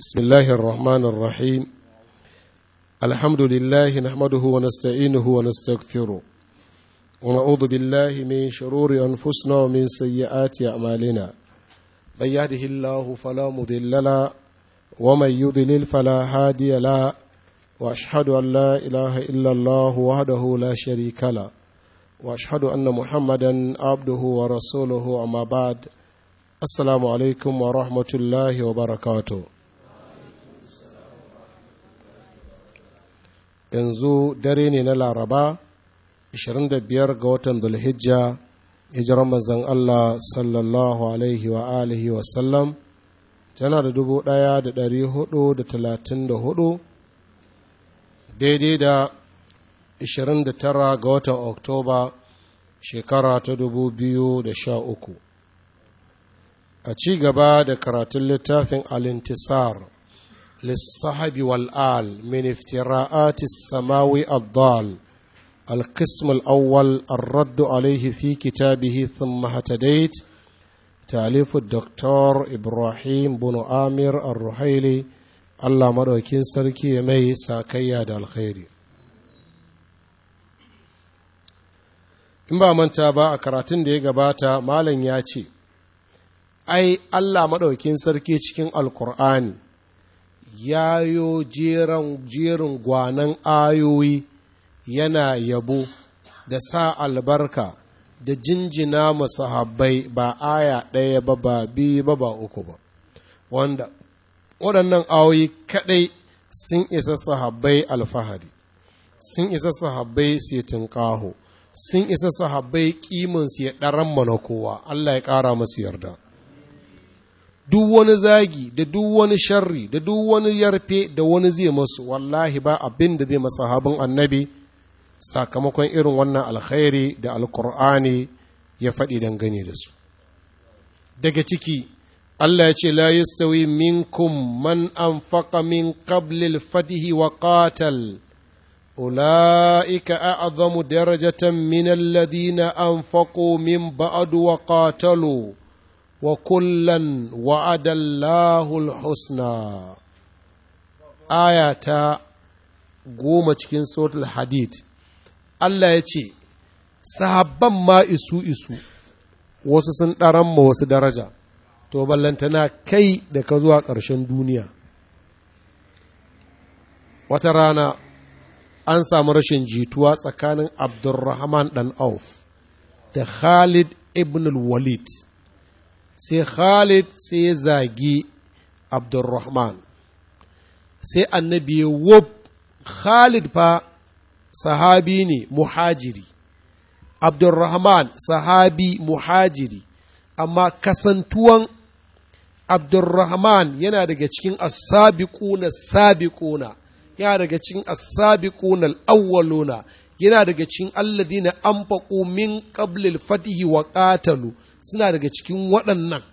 بسم الله الرحمن الرحيم الحمد لله نحمده ونستعينه ونستغفره ونعوذ بالله من شرور أنفسنا ومن سيئات أعمالنا من يهده الله فلا مضل له ومن يضلل فلا هادي له وأشهد أن لا إله إلا الله وحده لا شريك له وأشهد أن محمدا عبده ورسوله أما بعد السلام عليكم ورحمة الله وبركاته yanzu dare ne na laraba 25 ga watan dulhijja hijiran manzon Allah sallallahu alaihi wa alihi wa sallam tana da dubu ɗaya da ɗari hudu da talatin da hudu daidai da 29 ga watan oktoba shekara ta dubu biyu da sha uku a ci gaba da karatun littafin alintisar للصحب والآل من افتراءات السماوي الضال القسم الأول الرد عليه في كتابه ثم هتديت تأليف الدكتور إبراهيم بن آمر الرحيلي الله مدوكين سركي مي ساكيا دا الخير in ba manta ba a karatun da ya gabata malam ya ce ai Allah maɗaukin sarki cikin alkur'ani yayo jerin gwanan ayoyi yana yabo da sa albarka da jinjina masahabbai ba aya ɗaya ba ba biyu ba ba uku ba wanda waɗannan ayoyi kaɗai sun isa sahabbai alfahari sun isa sahabbai su tunƙaho sun isa sahabbai ƙimansu ya ɗaran mana kowa Allah ya ƙara masu yarda duk wani zagi da duk wani sharri da duk wani yarfe da wani zai masu wallahi ba abin da zai masa habin annabi sakamakon irin wannan alkhairi da alkur'ani ya faɗi dangane da su daga ciki Allah ya ce la yastawi minkum man anfaqa min qabli al-fatihi wa qatal ulaika a'zamu darajatan min alladhina anfaqu min ba'du wa qatalu وكلا وعد الله الحسنى آية goma cikin suratul hadid Allah ya ce sahabban ma isu isu wasu sun ɗaran ma wasu daraja to ballantana kai da ka zuwa ƙarshen duniya wata rana an samu rashin jituwa tsakanin abdurrahman ɗan auf da khalid ibn walid sai Khalid sai ya zagi Abdurrahman sai annabi ya wub Khalid fa sahabi ne muhajiri Abdurrahman sahabi muhajiri amma kasantuwan Abdurrahman yana daga cikin as-sabiquna sabiquna yana daga cikin as-sabiquna al-awwaluna yana daga cikin alladina anfaqu min qabli al-fatihi wa qatalu suna daga cikin waɗannan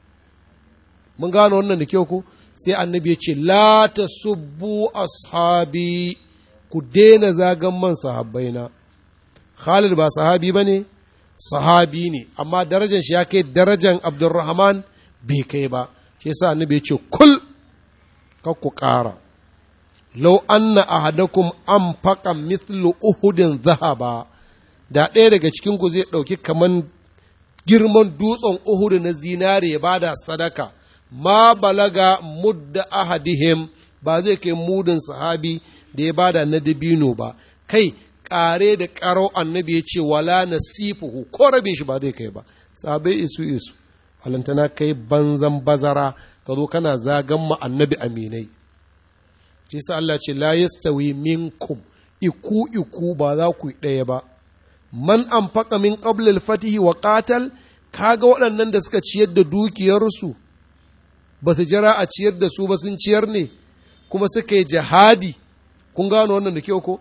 mun gano wannan da kyau ko sai annabi ya ce la ta subbu ashabi ku daina zagan man sahabbaina Khalid ba sahabi ba ne sahabi ne amma darajar shi ya kai darajar Abdurrahman bai kai ba shi yasa annabi ya ce kul kar ku ƙara lau anna ahadakum an faƙa mithlu uhudin zahaba da ɗaya daga cikin ku zai ɗauki kaman girman dutsen Uhudu na zinare ya bada sadaka, ma balaga mudda ahadihim ba zai kai mudin sahabi da ya bada na dabino ba, kai ƙare da ƙaro annabi ya ce wala nasifuhu ko rabin shi ba zai kai ba, sahabai isu isu, halantana kai banzan bazara ka zo kana zagan ma annabi aminai. Shi sa Allah ce la yastawi minkum iku iku ba za ku yi ɗaya ba. man an faƙa min ƙablil fatihi wa ƙatal kaga waɗannan da suka ciyar da dukiyarsu ba su jira a ciyar da su ba sun ciyar ne kuma suka yi jihadi kun gano wannan da kyau ko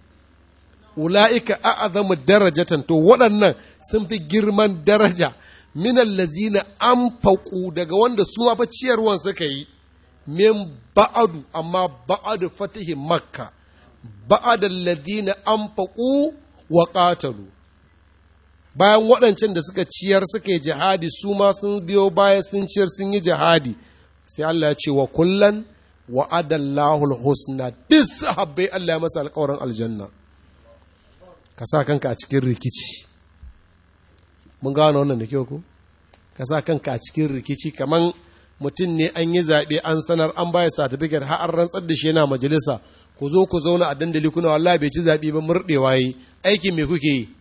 ula'ika a'azamu darajatan to waɗannan sun fi girman daraja minan lazina an faƙu daga wanda su ma fa ciyarwan suka yi min ba'adu amma ba'adu fatihi makka ba'adal lazina an faƙu wa ƙatalu bayan waɗancan da suka ciyar suka yi jihadi su ma sun biyo baya sun ciyar sun yi jihadi sai Allah ya ce wa kullan wa'adallahu husna duk sahabbai Allah ya masa alƙawarin aljanna ka sa kanka a cikin rikici mun gano wannan da kyau ko ka sa kanka a cikin rikici kaman mutum ne an yi zaɓe an sanar an baya satifiket har an rantsar da shi yana majalisa ku zo ku zauna a dandali kuna wallahi bai ci zaɓe ba murɗewa yi aikin me kuke yi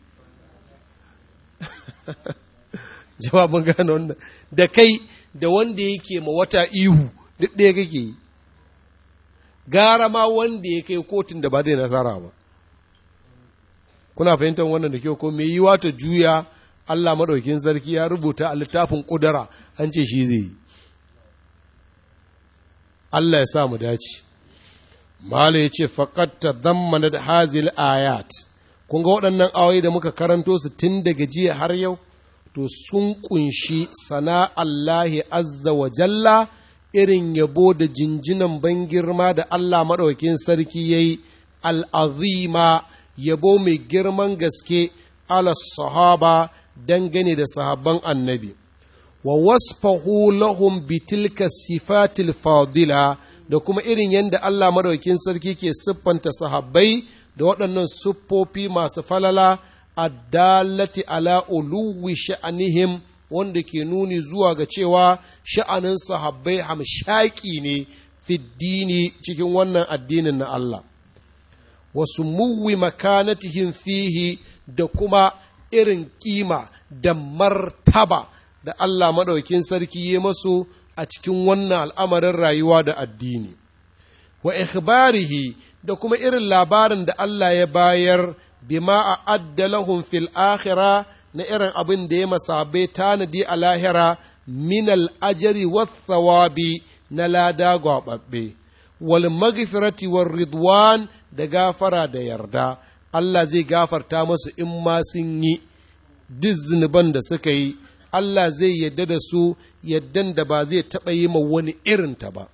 jawabin gano wannan da kai da wanda yake ma wata ihu duk ɗaya kake yi gara ma wanda ya kai kotun da ba zai nasara ba kuna fahimtar wannan da kyau ko me yi ta juya Allah maɗaukin sarki ya rubuta a littafin ƙudara an ce shi zai yi Allah ya sa mu dace Mala ya ce faƙatta zammana da hazil ayat kun ga waɗannan ayoyi da muka karanto su tun daga jiya har yau to sun kunshi sana Allahi azza wa jalla irin yabo da jinjinan ban girma da Allah maɗaukin sarki ya yi al'azima yabo mai girman gaske ala sahaba dangane da sahabban annabi wa wasfahu lahum bitilka sifatil fadila da kuma irin yadda Allah maɗaukin sarki ke siffanta sahabbai da waɗannan siffofi masu falala addalati ala uluwi sha'anihim wanda ke nuni zuwa ga cewa sha'anin sahabbai hamshaki ne fiddini cikin wannan addinin na Allah wasu muwi makanatihim fihi da kuma irin kima da martaba da Allah maɗaukin sarki ya masu a cikin wannan al'amarin rayuwa da addini wa ikhbarihi da kuma irin labarin da Allah ya bayar bima a addalahum fil akhira na irin abin da ya masabai tanadi a lahira min al'ajari thawabi na lada gwaɓaɓɓe wal magfirati war ridwan da gafara da yarda Allah zai gafarta masu in ma sun yi duk zunuban da suka yi Allah zai yadda da su yaddan da ba zai taɓa yi ma wani irinta ba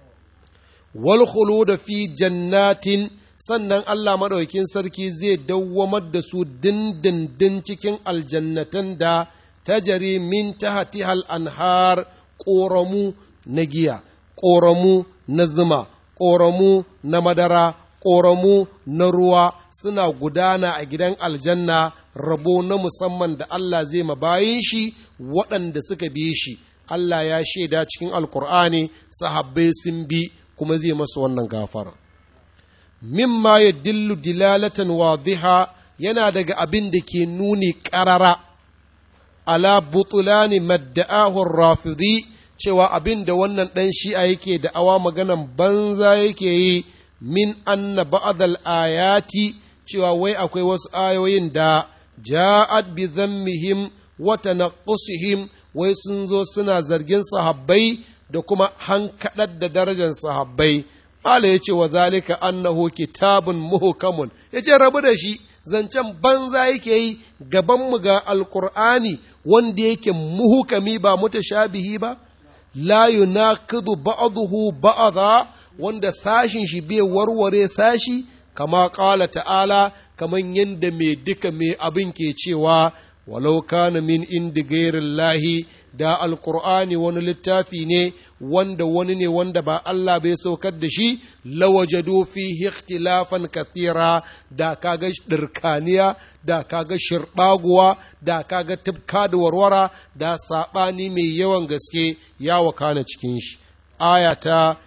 wal da fi jannatin sannan Allah maɗaukin sarki zai dawwamar da su dindindin cikin aljannatan da tajari min tahatihal anhar ƙoramu na giya ƙoramu na zuma ƙoramu na madara ƙoramu na ruwa suna gudana a gidan aljanna rabo na musamman da Allah zai mabayin shi waɗanda suka bi shi Allah ya shaida cikin alkur'ani sahabbai sun bi kuma zai masu wannan gafara mimma ya dillu dilalatan wadiha yana daga abin da ke nuni ƙarara ala butulani madda'ahun rafidi cewa abin da wannan ɗan shi'a yake da awa maganan banza yake yi min anna ba'dal ayati cewa wai akwai wasu ayoyin da ja'at bi dhammihim wa tanaqqusihim wai sun zo suna zargin sahabbai da kuma hankaɗar da darajar sahabbai Mala ya ce wa zalika annahu kitabun muhkamun ya ce rabu da shi zancen banza yake yi gabanmu ga alkur'ani wanda yake muhukami ba mutashabihi ba la yunaqidu ba'dahu ba'dha wanda sashin shi bai warware sashi kama ƙala ta'ala kaman yadda mai duka mai abin ke cewa walau kana min indi gairin lahi da alkur'ani wani littafi ne wanda wani ne wanda ba Allah bai saukar da shi lawajadu fihi ikhtilafan kathira da kaga dirkaniya da kaga shirbaguwa da kaga tibka da warwara da sabani mai yawan gaske ya wakana cikin shi aya ta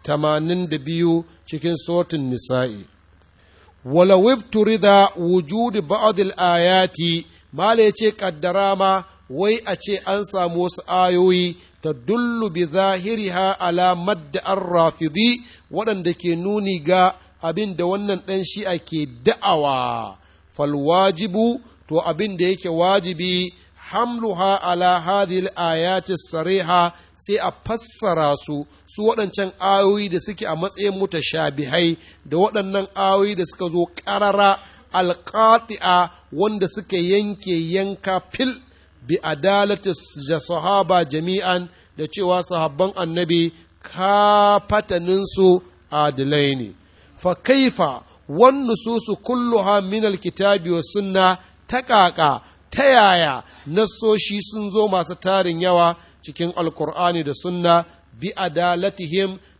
82 cikin sotin nisa'i wala wibturida wujudi ba'd al-ayati mala yace kaddara ma wai a ce an samu wasu ayoyi ta dullu bi zahiriha ala madda rafidi waɗanda ke nuni ga abin da wannan ɗan shi'a ke da'awa falwajibu to abin da yake wajibi hamluha ala hadhihi ayati sariha sai a fassara su su waɗancan ayoyi da suke a matsayin mutashabihai da waɗannan ayoyi da suka zo ƙarara alƙati'a wanda suka yanke yanka fil bi adalati sahaba jami'an da cewa sahabban annabi kafataninsu adilai ne fa kaifa wan nususu kulluha min alkitabi wa sunna ta ƙaƙa ta yaya nassoshi sun zo masu tarin yawa cikin alkur'ani da sunna bi adalatihim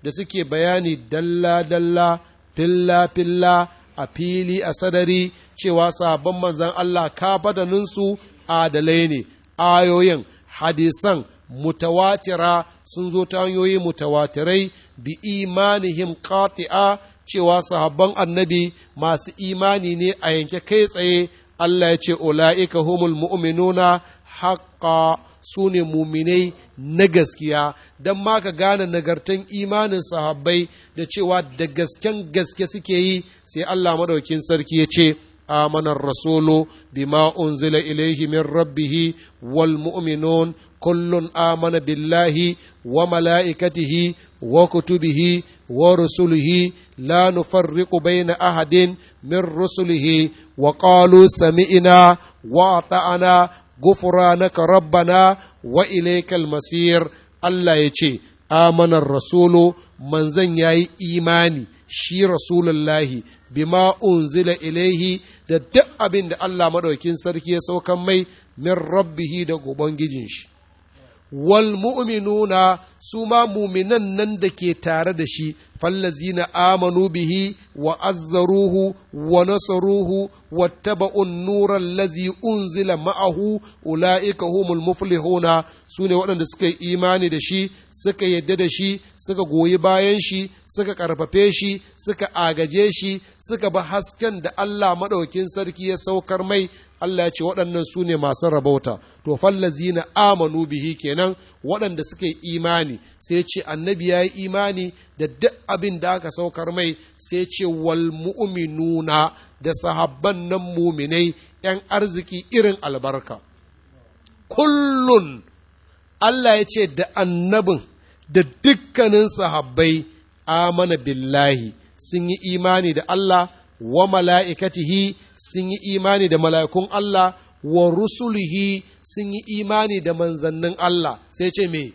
da suke bayani dalla-dalla filla-filla a fili a sadari cewa sabon manzan Allah kafadaninsu adalai ne ayoyin hadisan mutawatira sun zo ta hanyoyi mutawatirai bi imanihim qati'a cewa sahabban annabi masu imani ne a yanke kai tsaye Allah ya ce ula'ika humul mu'minuna haqqa su ne muminai na gaskiya don ma ka gane nagartan imanin sahabbai da cewa da gasken gaske suke yi sai Allah madaukin sarki ya ce آمن الرسول بما أنزل إليه من ربه والمؤمنون كل آمن بالله وملائكته وكتبه ورسله لا نفرق بين أحد من رسله وقالوا سمعنا وأطعنا غفرانك ربنا وإليك المصير الله يجي آمن الرسول من زن ياي إيماني shi rasulullahi bima unzila ilaihi da duk abin da Allah madaukin sarki ya saukan mai min rabbihi da ubangijin shi wal mu'minuna su ma muminan nan da ke tare da shi fallazina amanu bihi wa azzaruhu wa nasaruhu wattaba'un nuran lazi unzila ma'ahu ula'ika humul muflihuna su ne waɗanda suka yi imani da shi suka yadda da shi suka goyi bayan shi suka ƙarfafe shi suka agaje shi suka ba hasken da Allah maɗaukin sarki ya saukar mai Allah ya ce waɗannan su ne masu rabauta to fallazina amanu bihi kenan waɗanda suka yi imani sai ce annabi ya yi imani da duk abin da aka saukar mai sai ce wal mu'minuna da sahabban nan muminai ‘yan arziki irin albarka kullun Allah ya ce da annabin da dukkanin sahabbai amana billahi sun yi imani da Allah wa mala'ikatihi sun yi imani da mala'ikun Allah wa rusulihi sun yi imani da manzannin Allah sai ce me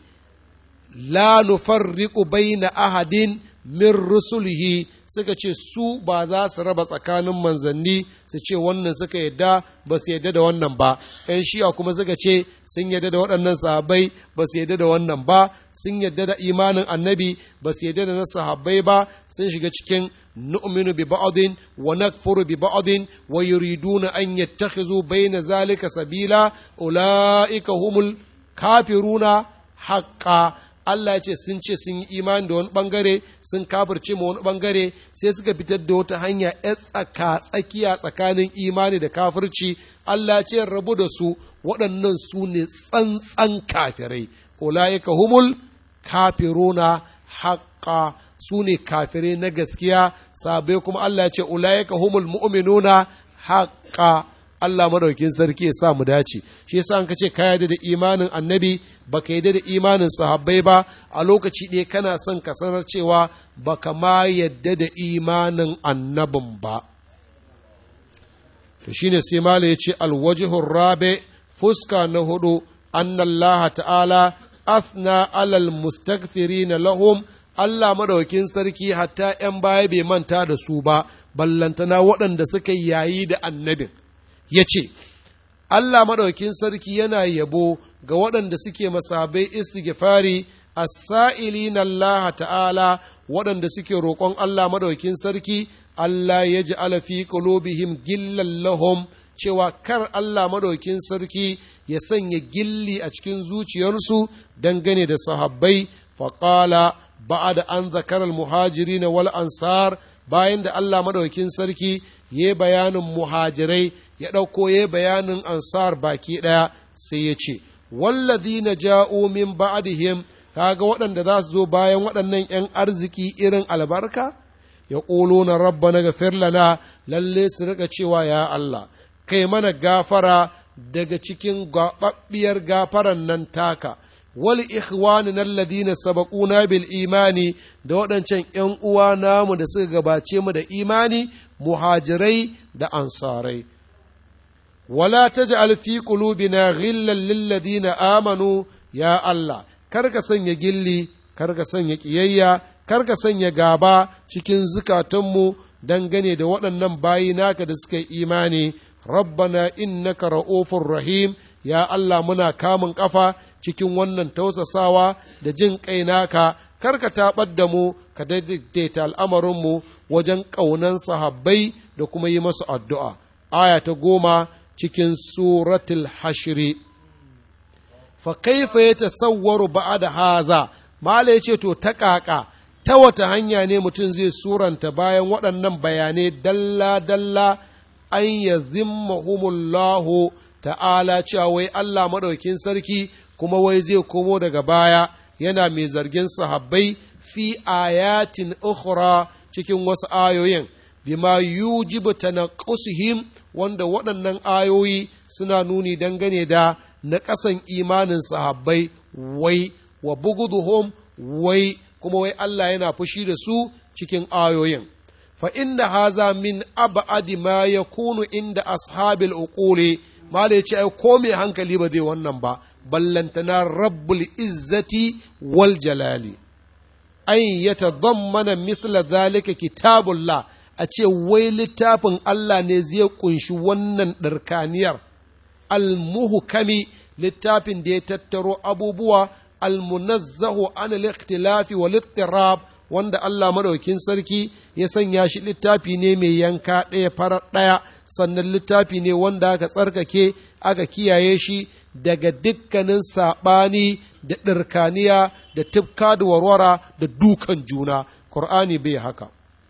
la nufarriqu baina ahadin min rusulihi suka ce su ba za su raba tsakanin manzanni su ce wannan suka yadda ba su yadda da wannan ba ‘yan shi'a kuma suka ce sun yadda da waɗannan sahabbai ba su yadda da wannan ba sun yadda da imanin annabi ba su yadda da na sahabbai ba sun shiga cikin nu'minu bi ba'din wa nakfuru bi ba'din wa yuriduna an yattakhizu bayna zalika sabila ulaika humul kafiruna haqqan Allah ya ce sun ce sun yi imani da wani bangare sun kafirce ma wani bangare sai suka fitar da wata hanya ya tsaka tsakiya tsakanin imani da kafirci Allah ya ce rabu da su waɗannan su ne tsantsan kafirai ulaika humul kafiruna haƙƙa su ne kafirai na gaskiya sabai kuma Allah ya ce ulaika humul mu'minuna haƙƙa Allah madaukin sarki ya sa mu dace shi yasa an kace ka yarda da imanin annabi baka yarda da imanin sahabbai ba a lokaci ɗaya kana son ka sanar cewa baka ma yarda da imanin annabin ba to shine sai mala ya ce alwajihur rabe fuska na hudu annallaha ta'ala afna alal mustaghfirina lahum Allah madaukin sarki hatta ‘yan baya bai manta da su ba, ballantana waɗanda suka yayi da annabin. ya ce, Allah maɗaukin sarki yana yabo ga waɗanda suke masabai istighfari as-sa'ili na Allah ta'ala waɗanda suke roƙon Allah maɗaukin sarki Allah ya ji alafi qulubihim gillan lahum cewa kar Allah maɗaukin sarki ya sanya gilli a cikin zuciyarsu dangane da sahabbai faƙala ba'ada an zakar al-muhajirin wal ansar bayan da Allah maɗaukin sarki ya bayanin muhajirai ya ɗauko ya bayanin ansar baki ɗaya sai ya ce wallazi na ja'o min ba'dihim kaga waɗanda za su zo bayan waɗannan ‘yan arziki irin albarka ya ƙolo na rabba na gafir lana lalle su rika cewa ya Allah kai mana gafara daga cikin gaɓaɓɓiyar gafaran nan taka wal ikhwani alladhina sabaquna bil imani da waɗancan ‘yan uwa namu da suka gabace mu da imani muhajirai da ansarai ولا تجعل في قلوبنا غلا للذين آمنوا يا الله karka sanya gilli karka sanya ƙiyayya karka sanya gaba cikin zukatanmu dangane da waɗannan bayi naka da suka yi imani rabbana innaka ra'ufur rahim ya Allah muna kamun ƙafa cikin wannan tausasawa da jin kai naka kar ka taɓar da mu ka daidaita al'amarinmu wajen ƙaunan sahabbai da kuma yi masu addu'a aya ta goma cikin suratul hashiri fa kaifa ya tasawwaru da haza mala yace to ta ƙaƙa ta wata hanya ne mutum zai suranta bayan waɗannan bayanai dalla dalla an ya zimmahumullahu ta'ala cewa wai Allah maɗaukin sarki kuma wai zai komo daga baya yana mai zargin sahabbai fi ayatin ukhra cikin wasu ayoyin bima yujibu tanaqusihim wanda waɗannan ayoyi suna nuni dangane da na ƙasan imanin sahabbai wai wa buguduhum wai kuma wai Allah yana fushi da su cikin ayoyin fa inda haza min ab'adi ma yakunu inda ashabil uquli mala yace ai ko mai hankali ba zai wannan ba ballantana rabbul izzati wal jalali an yatadammana mithla zalika kitabullah a ce wai littafin Allah ne zai kunshi wannan ɗarkaniyar almuhkami littafin da ya tattaro abubuwa almunazzahu an al-ikhtilafi wal ittirab wanda Allah madaukin sarki ya sanya shi littafi ne mai yanka ɗaya farar ɗaya sannan littafi ne wanda aka tsarkake aka kiyaye shi daga dukkanin saɓani da ɗirkaniya da tifka da warwara da dukan juna Qur'ani bai haka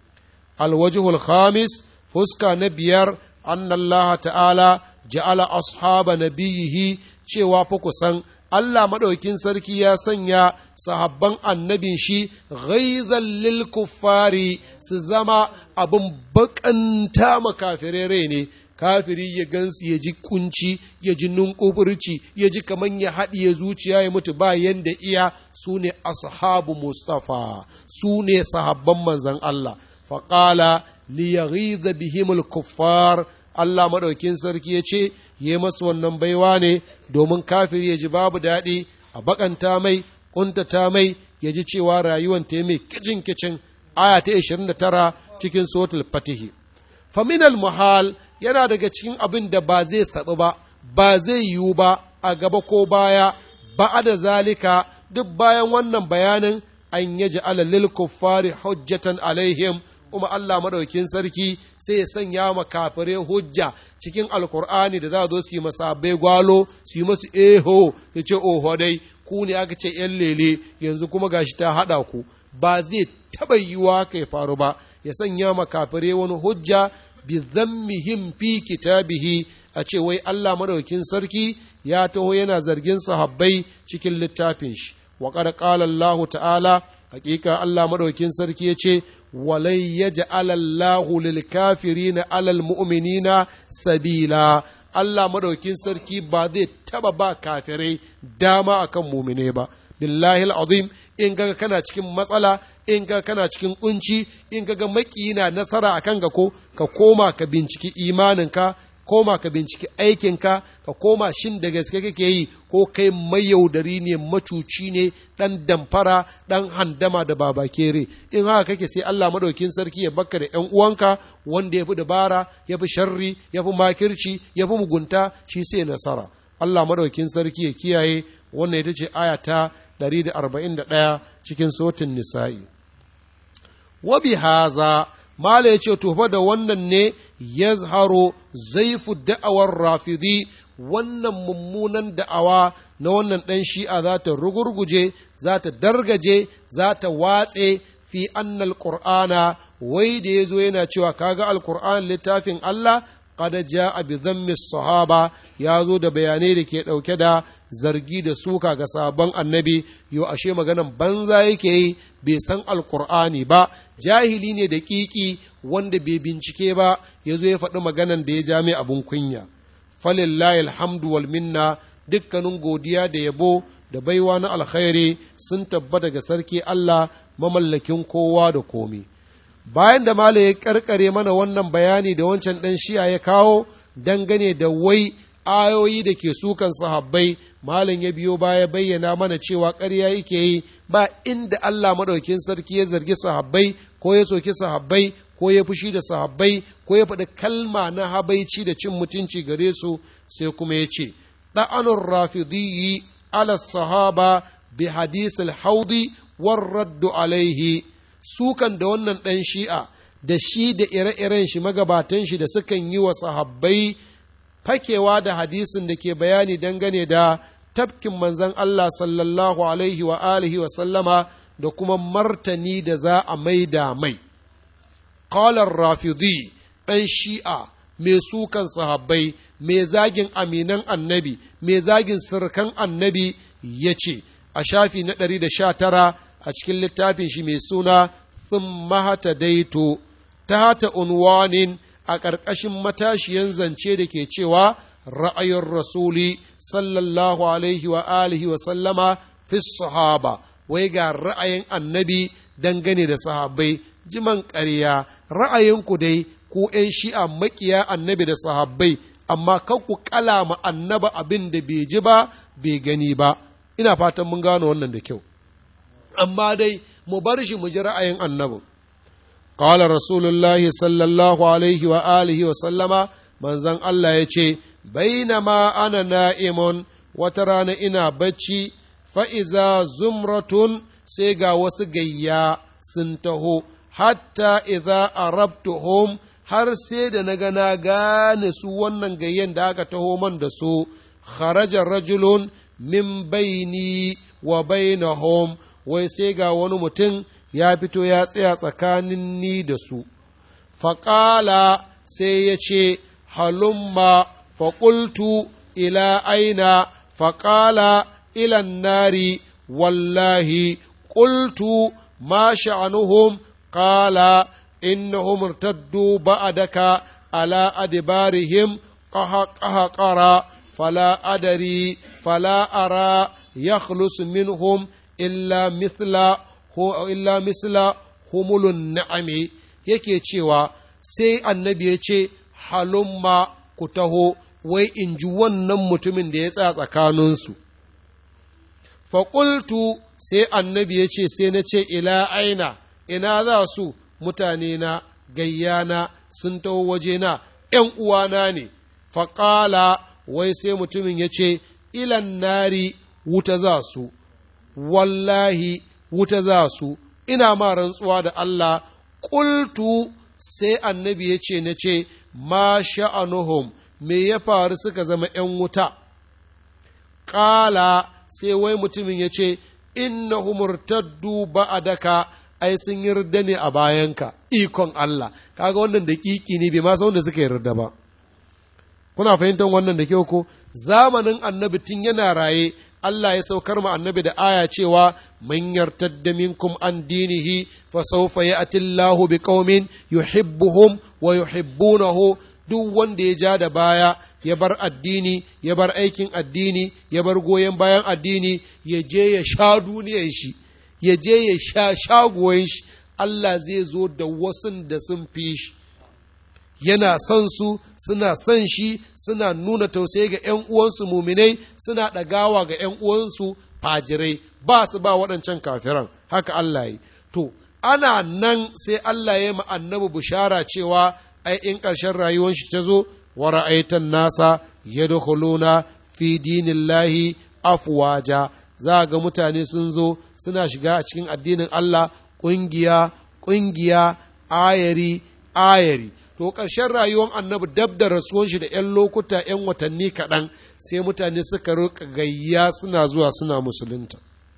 alwajihul khamis fuska na biyar annallaha ta'ala ja'ala ashaba nabiyihi cewa fa kusan Allah maɗaukin sarki ya sanya sahabban annabin shi ghaizan lil kuffari su zama abin bakanta makafirai ne kafiri ya gansu ya ji kunci ya ji nunkufurci ya ji kaman ya haɗiye zuciya ya mutu ba yanda iya su ne ashabu mustafa su ne sahabban manzan Allah faƙala liyaghiza bihimul kuffar Allah maɗaukin sarki ya ce yi masu wannan baiwa ne domin kafiri ya ji babu daɗi a bakanta mai ƙuntata mai ya ji cewa rayuwan ta mai kicin kicin aya ta 29 cikin sotul fatihi faminal muhal yana daga cikin abin da ba zai saɓi ba ba zai yiwu ba a gaba ko baya ba da zalika duk bayan wannan bayanin an yaji alalil kuffari hujjatan alaihim kuma Allah madaukin sarki sai ya sanya ma kafirai hujja cikin alkur'ani da za zo su yi masabai gwalo su yi masu eho ya ce oho dai ku ne aka ce yan lele yanzu kuma gashi ta haɗa ku ba zai taɓa yiwuwa ka ya faru ba ya sanya ma kafirai wani hujja bi zammihim fi kitabihi a ce wai Allah madaukin sarki ya taho yana zargin sahabbai cikin littafin shi wa qad qala Allah ta'ala hakika Allah madaukin sarki ya ce walai yaj'ala Allahu lil kafirina alal mu'minina sabila Allah madaukin sarki ba zai taba ba kafirai dama akan mumine ba billahi azim in ga kana cikin matsala in ga kana cikin kunci in ga maki na nasara akan ga ko ka koma ka binciki imaninka koma ka binciki aikinka ka koma shin da gaske kake yi ko kai mayaudari ne macuci ne dan damfara dan handama da babakere in haka kake sai Allah madaukin sarki ya bakka da ƴan uwanka wanda ya fi dabara ya fi sharri ya fi makirci ya fi mugunta shi sai nasara Allah madaukin sarki ya kiyaye wannan ita ce aya ta 141 cikin sotin nisa'i wa bi haza mala ya ce to fa da wannan ne yazharo zaifu da'awar rafidi wannan mummunan da'awa na wannan ɗan shi'a za ta rugurguje za ta dargaje za ta watse fi annal qur'ana wai da ya zo yana cewa kaga alqur'an littafin Allah qad ja'a bi dhammi sahaba ya zo da bayanai da ke ɗauke da zargi da suka ga sabon annabi yo ashe maganan banza yake yi bai san alkur'ani ba jahili ne da kiki wanda bai bincike ba ya zo ya faɗi maganan da ya ja mai abin kunya falillahi alhamdu wal minna dukkanin godiya da yabo da baiwa na alkhairi sun tabbata ga sarki Allah mamallakin kowa da komi bayan da mala ya karkare mana wannan bayani da wancan ɗan shi'a ya kawo dangane da wai ayoyi da ke sukan sahabbai malam ya biyo baya bayyana mana cewa ƙarya yake yi ba inda Allah maɗaukin sarki ya zargi sahabbai ko ya soki sahabbai ko ya fushi da sahabbai ko ya faɗi kalma na habaici da cin mutunci gare su sai kuma ya ce ɗa'anun rafidiyyi ala sahaba bi hadisul haudi warraddu alaihi sukan da wannan ɗan shi'a da shi da ire-iren shi magabatan shi da sukan yi wa sahabbai fakewa da hadisin da ke bayani dangane da tafkin manzan Allah sallallahu alaihi wa alihi wa sallama da kuma martani da za a maida mai. Qalar rafidi ɗan shi'a mai sukan sahabbai, mai zagin aminan annabi, mai zagin sirkan annabi ya ce, a shafi na ɗari da sha tara a cikin littafin shi mai suna Thumma hata daito, ta hata unwanin a ƙarƙashin matashiyan zance da ke cewa ra'ayin rasuli sallallahu alaihi wa alihi wa sallama fi sahaba wai ga ra'ayin annabi dangane da sahabbai jiman ƙarya ra'ayinku dai ku ‘yan shi'a makiya annabi da sahabbai amma kan ku kalama annaba abin da bai ji ba bai gani ba ina fatan mun gano wannan da kyau amma dai mu bar shi mu ji ra'ayin annabin قال رسول الله صلى الله عليه وآله وسلم من زن الله يشي بينما أنا نائم وترانا إنا بچي فإذا زمرة سيغا وسغيا سنتهو حتى إذا أربتهم har sai da na ga na gane su wannan gayyen da aka taho man da su kharaja rajulun min baini wa bainahum wai sai ga wani mutum ya fito ya tsaya tsakanin ni da su, faƙala sai ya ce, halumma faƙultu ila aina faƙala ilan nari wallahi ƙultu ma sha'anuhum ƙala innahum irtaddu ba'adaka ala adbarihim qahqara fala adari fala ara يخلص منهم إلا مثل ko illa misla humulun na'ami yake cewa sai annabi ya ce halumma ku taho wai in ji wannan mutumin da ya tsaya tsakaninsu faƙultu sai annabi ya ce sai na ce ila aina ina za su mutane na gayyana sun taho wajena ’yan uwana ne faƙala wai sai mutumin ya ce ilan nari wuta za su wallahi wuta za su, ina ma rantsuwa da Allah, ƙultu sai annabi ya ce na ce, ma sha'anuhum, me ya faru suka zama ’yan wuta? Ƙala sai wai mutumin ya ce, inna humurtaddu ba'adaka ai sun yarda ne a bayanka, ikon Allah, kaga wannan da ƙiƙi ne bai ma san wanda suka yarda ba. Kuna fahimtar wannan da kyau ko? Zamanin annabi tun yana raye, Allah ya saukar ma annabi da aya cewa man yartadda minkum an dinihi fa sawfa ya'ti Allahu biqaumin yuhibbuhum wa yuhibbunahu duk wanda ya ja da baya ya bar addini ya bar aikin addini ya bar goyon bayan addini ya je ya sha duniyar shi ya je ya sha shagoyin shi Allah zai zo da wasun da sun fi shi yana son su suna son shi suna nuna tausayi ga ‘yan uwansu muminai suna ɗagawa ga ‘yan uwansu fajirai ba su ba waɗancan kafiran haka Allah yi to ana nan sai Allah ya yi annabi bishara cewa ai in ƙarshen rayuwar shi ta zo wa ra'aitan nasa yadkhuluna fi dinillahi afwaja za ga mutane sun zo suna shiga a cikin addinin Allah ƙungiya ƙungiya ayari ayari to ƙarshen rayuwar annabi dab da rasuwan shi da ‘yan lokuta ‘yan watanni kaɗan sai mutane suka rika gayya suna zuwa suna musulunta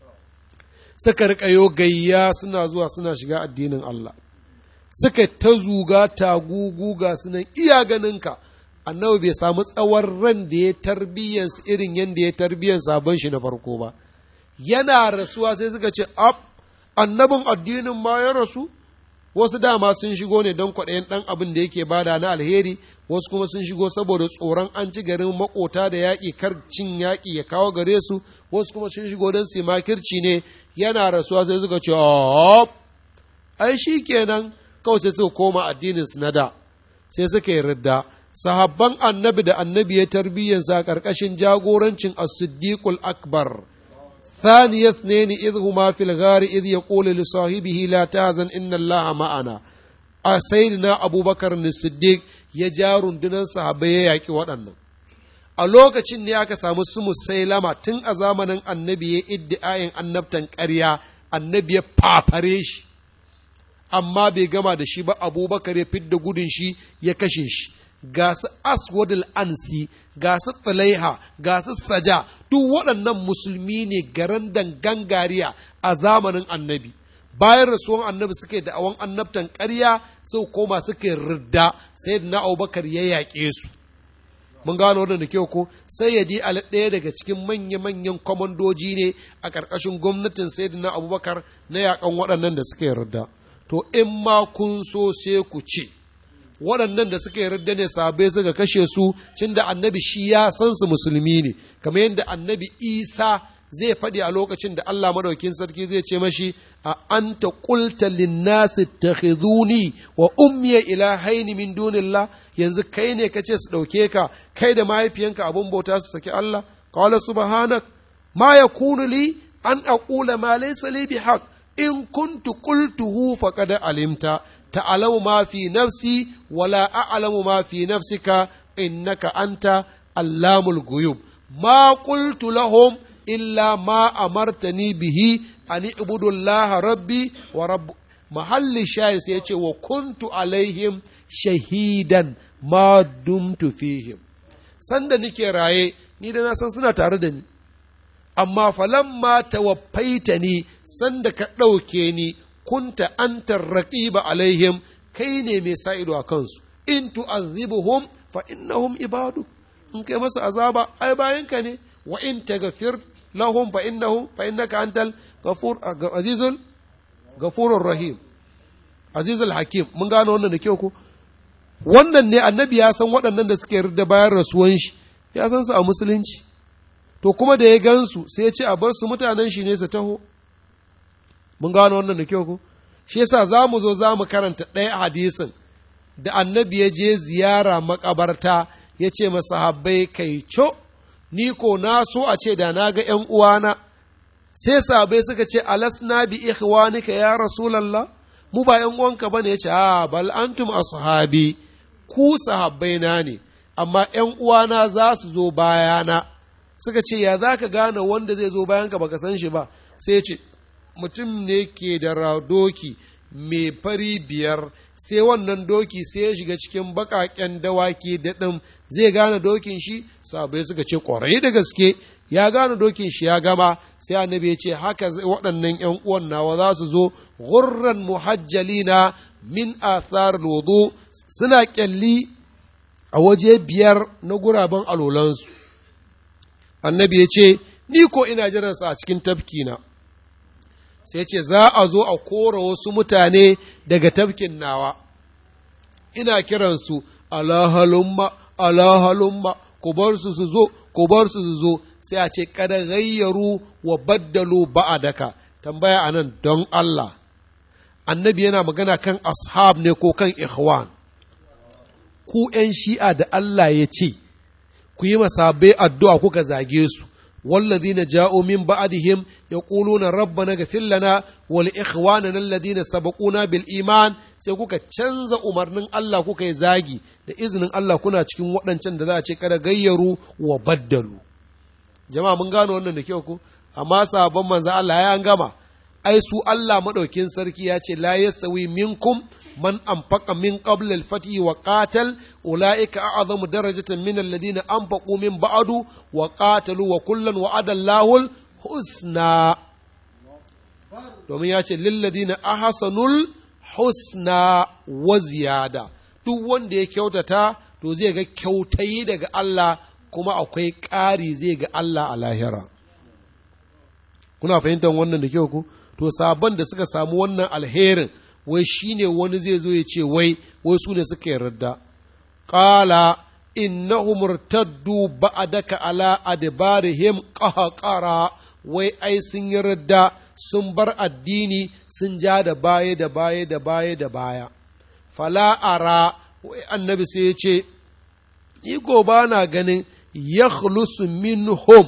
suka rika yo gayya suna zuwa suna shiga addinin Allah suka ta zuga tagugu ga sunan iya ganinka annabi bai samu tsawon ran da ya tarbiyyansu irin yadda ya tarbiyyan sabon shi na farko ba yana rasuwa sai suka ce ab annabin addinin ma ya rasu wasu dama sun shigo ne don kwaɗayin ɗan abin da yake bada na alheri wasu kuma sun shigo saboda tsoron an ci garin makota da yaƙi kar cin yaƙi ya kawo gare su wasu kuma sun shigo don su makirci ne yana rasuwa sai suka ce ai shi kenan kawai sai suka koma addinin su na da sai suka yi ridda sahabban annabi da annabi ya tarbiyyansa a ƙarƙashin jagorancin as-siddiqul akbar ثاني اثنين إذ هما في الغار إذ يقول لصاحبه لا تهزن إن الله معنا سيدنا أبو بكر الصديق ya ja rundunar sahabbai ya yaƙi waɗannan a lokacin ne aka samu su musailama tun a zamanin annabi ya iddi'ayin annabtan ƙarya annabi ya fafare shi amma bai gama da shi ba abubakar ya fidda gudun shi ya kashe shi ga su aswadul ansi ga su tsalaiha ga su saja duk waɗannan musulmi ne garan gangariya a zamanin annabi bayan rasuwan annabi suke da awon annabtan ƙarya sau koma suke ridda sai na abubakar ya yaƙe su mun gano wannan da kyau ko sai ya di al ɗaya daga cikin manya-manyan kwamandoji ne a ƙarƙashin gwamnatin sayyidina abubakar na yaƙan waɗannan da suka yarda to in ma kun so sai ku ce waɗannan da suka yarda ne sabai suka kashe su cin da annabi shi ya san su musulmi ne kamar yadda annabi isa zai faɗi a lokacin da Allah madaukin sarki zai ce mashi a anta qulta linnasi takhizuni wa ummiya ilahaini min dunillah yanzu kai ne kace su ɗauke ka kai da mahaifiyanka abun bauta su saki Allah qala subhanak ma yakunu li an aqula ma laysa li bihaq in kuntu qultuhu faqad alimta ta'lamu ma fi nafsi wala a'lamu ma fi nafsika innaka anta allamul ghuyub ma qultu lahum illa ma amartani bihi an ibudu Allah rabbi wa rabb mahalli shayi sai yace wa kuntu alaihim shahidan ma dumtu fihim sanda nike raye ni da na san suna tare da ni amma falamma tawaffaita ni sanda ka ɗauke ni kunta antar raqiba alaihim kai ne mai sa ido a kansu in tu'azzibuhum fa innahum ibadu in kai masu azaba ai bayanka ne wa in taghfir lahum fa innahu fa innaka antal ghafur azizul ghafurur rahim azizul hakim mun gano wannan da kyau ko wannan ne annabi ya san waɗannan da suke yarda bayan rasuwan shi ya san su a musulunci to kuma da ya gansu sai ya ce a bar su mutanen shi ne su taho mun gano wannan da kyau ko shi yasa za mu zo za mu karanta ɗaya hadisin da annabi ya je ziyara makabarta ya ce masahabbai kai co ni ko na so a ce da na ga ’yan uwana, sai sabai suka ce, Alasna bi ikhwanika ya Rasulallah, mu ba ’yan uwanka ba ne ya ce, A, bal antum ashabi ku sahabbai na ne, amma ’yan uwana za su zo bayana. Suka ce, Ya za ka gane wanda zai zo bayanka baka san shi ba, sai ce, Mutum ne ke da doki mai fari biyar sai wannan doki sai ya shiga cikin baƙaƙen dawaki da ɗin zai gane dokin shi sabai suka ce ƙwarai da gaske ya gane dokin shi ya gama sai annabi ya ce haka waɗannan ‘yan uwan nawa za su zo gurran muhajjalina min athar wudu suna ƙyalli a waje biyar na guraben alolansu annabi ya ce ni ko ina jiransa a cikin tafkina sai ce za a zo a kora wasu mutane daga tafkin nawa ina kiransu alahalumma alahalumma ku bar su su zo ku bar su su zo sai a ce kada gayyaru wa baddalu ba'adaka tambaya anan don Allah annabi yana magana kan ashab ne ko kan ikhwan ku ‘yan shi'a da Allah ya ce ku yi masabai addu'a kuka zage su والذين جاءوا من بعدهم يقولون ربنا اغفر لنا ولإخواننا الذين سبقونا بالإيمان sai kuka canza umarnin Allah kuka yi zagi da izinin Allah kuna cikin waɗancan da za a ce kada gayyaru wa baddalu jama'a mun gano wannan da kyau ku amma sabon manzo Allah ya gama ai su Allah madaukin sarki ya ce la yasawi minkum man anfaqa min qabl al-fath wa qatal ulaika a'zamu darajatan min alladhina anfaqu min ba'du wa qatalu wa kullan wa'ada Allahu husna domin ya ce lil ladina ahsanul husna wa ziyada duk wanda ya kyautata to zai ga kyautayi daga Allah kuma akwai ƙari zai ga Allah a lahira kuna fahimtar wannan da kyau ku to sabon da suka samu wannan alherin wai shine wani zai zo ya ce wai wai su ne suka yarda qala innahum murtaddu ba'daka ala adbarihim qahqara wai ai sun yarda sun bar addini sun ja da baya da baya da baya da baya fala ara wai annabi sai ya ce iko ba na ganin yakhlusu minhum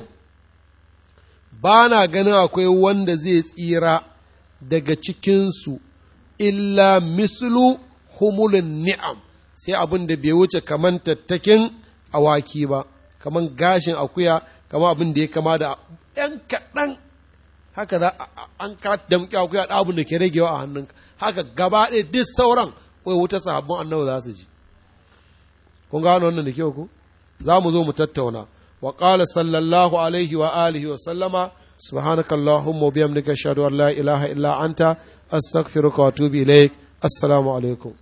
ba na ganin akwai wanda zai tsira daga cikinsu illa mislu humulun ni'am sai abin da bai wuce kaman tattakin awaki ba kaman gashin akuya kaman abin da ya kama da ‘yan kaɗan haka za an ka damƙi akuya da abin da ke ragewa a hannunka haka gaba ɗaya duk sauran wai wuta sahabban annabi za su ji kun gano wannan da kyau ku za mu zo mu tattauna wa qala sallallahu alaihi wa alihi wa sallama subhanaka allahumma wa bihamdika ashhadu an la ilaha illa anta astaghfiruka wa atubu ilaik assalamu alaikum